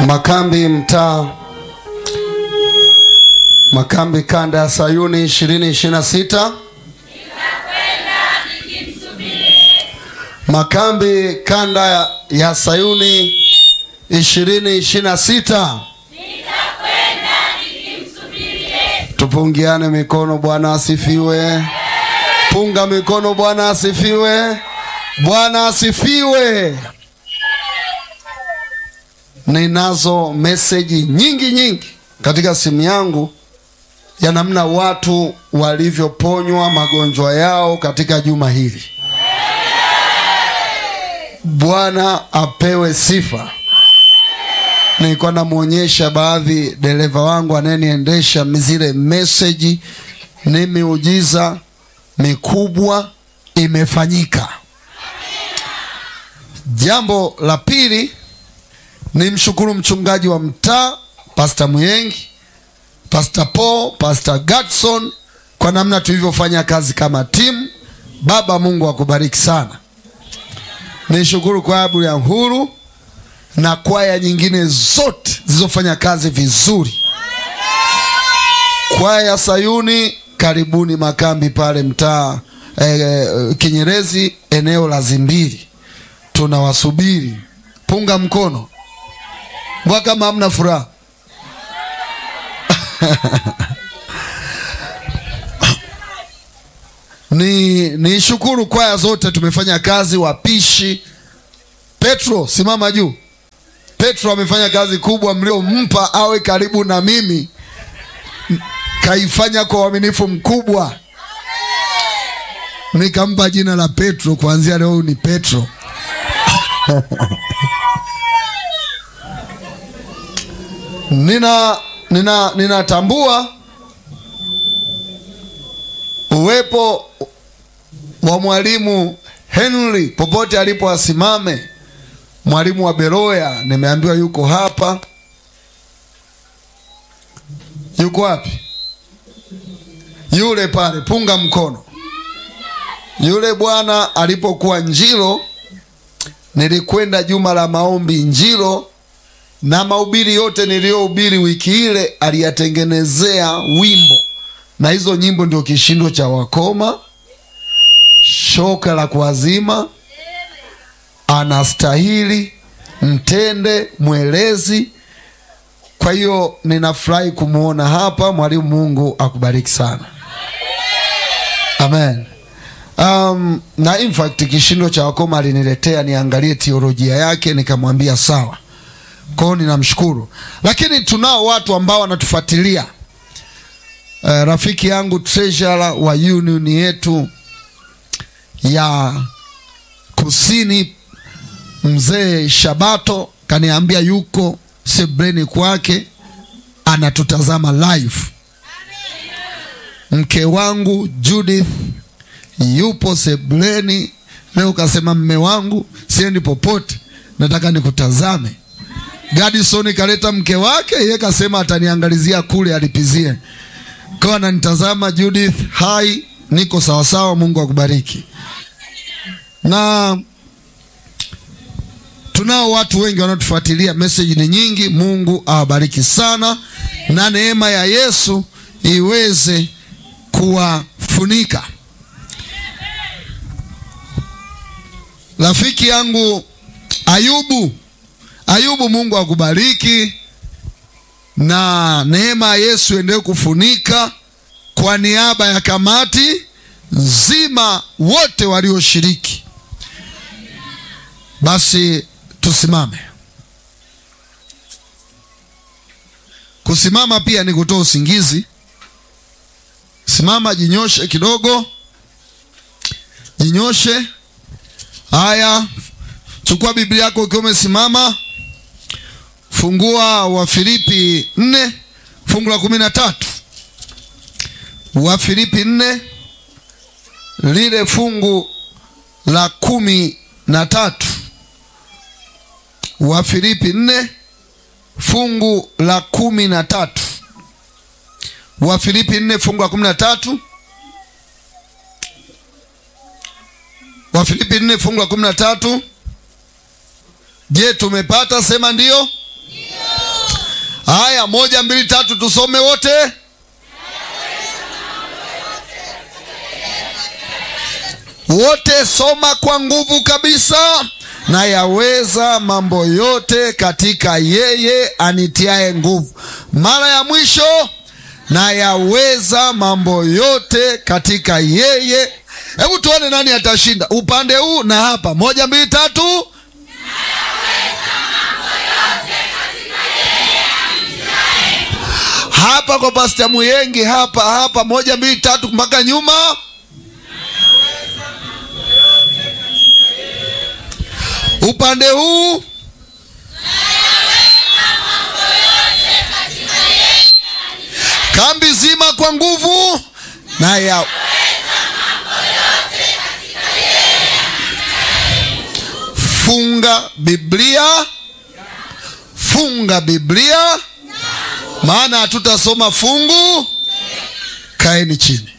Makambi mtaa Makambi kanda ya Sayuni ishirini ishirini na sita Makambi kanda ya, ya Sayuni ishirini ishirini na sita Tupungiane mikono. Bwana asifiwe. Punga mikono. Bwana asifiwe. Bwana asifiwe. Ninazo meseji nyingi nyingi katika simu yangu ya namna watu walivyoponywa magonjwa yao katika juma hili. Bwana apewe sifa. Nilikuwa namwonyesha baadhi dereva wangu anayeniendesha zile meseji, ni miujiza mikubwa imefanyika. Jambo la pili ni mshukuru mchungaji wa mtaa Pastor Muyengi, Pastor Paul, Pastor Gatson kwa namna tulivyofanya kazi kama timu. Baba Mungu akubariki sana. Nishukuru kwabu ya Uhuru na kwaya nyingine zote zilizofanya kazi vizuri. Kwaya ya Sayuni, karibuni Makambi pale mtaa eh, Kinyerezi, eneo la Zimbili, tunawasubiri. Punga mkono mbwa kama hamna furaha ni ni shukuru kwaya zote, tumefanya kazi. Wapishi Petro, simama juu. Petro amefanya kazi kubwa, mliompa awe karibu na mimi, kaifanya kwa uaminifu mkubwa, nikampa jina la Petro. Kuanzia leo ni Petro. Nina nina ninatambua uwepo wa mwalimu Henry popote alipo asimame. Mwalimu wa Beroya nimeambiwa yuko hapa. Yuko wapi? Yule pale, punga mkono. Yule bwana alipokuwa Njiro, nilikwenda juma la maombi Njiro, na mahubiri yote niliyohubiri wiki ile aliyatengenezea wimbo, na hizo nyimbo ndio kishindo cha wakoma, shoka la kuazima anastahili mtende mwelezi. Kwa hiyo ninafurahi kumwona hapa mwalimu. Mungu akubariki sana, amen. Um, na in fact kishindo cha wakoma aliniletea niangalie teolojia yake, nikamwambia sawa. Kwa hiyo ninamshukuru, lakini tunao watu ambao wanatufuatilia. Uh, rafiki yangu treasurer wa union yetu ya kusini Mzee Shabato kaniambia yuko sebreni kwake anatutazama live. Mke wangu Judith yupo sebreni leo, kasema mme wangu, siendi popote, nataka nikutazame. Gadison kaleta mke wake, yeye kasema ataniangalizia kule alipizie, kwa ananitazama. Judith, hai, niko sawasawa. Mungu akubariki na tunao watu wengi wanaotufuatilia, message ni nyingi. Mungu awabariki sana, na neema ya Yesu iweze kuwafunika. Rafiki yangu Ayubu, Ayubu, Mungu akubariki na neema ya Yesu endelee kufunika kwa niaba ya kamati nzima, wote walioshiriki. Basi tusimame. Kusimama pia ni kutoa usingizi. Simama, jinyoshe kidogo, jinyoshe. Haya, chukua Biblia yako ukiwa umesimama, fungua Wafilipi nne fungu la kumi na tatu. Wafilipi nne lile fungu la kumi na tatu. Wafilipi nne fungu la kumi na tatu. Wafilipi nne fungu la kumi na tatu. Wafilipi nne fungu la kumi na tatu. Je, tumepata? Sema ndio. Haya, moja mbili tatu, tusome wote. Wote soma kwa nguvu kabisa. Na yaweza mambo yote katika yeye anitiaye nguvu. Mara ya mwisho, na yaweza mambo yote katika yeye. Hebu tuone nani atashinda upande huu na hapa. Moja mbili tatu. hapa kwa Pasta Muyengi hapa hapa, moja mbili tatu mpaka nyuma. Upande huu kambi zima kwa nguvu na ya funga Biblia, funga Biblia maana hatutasoma fungu. Kaeni chini.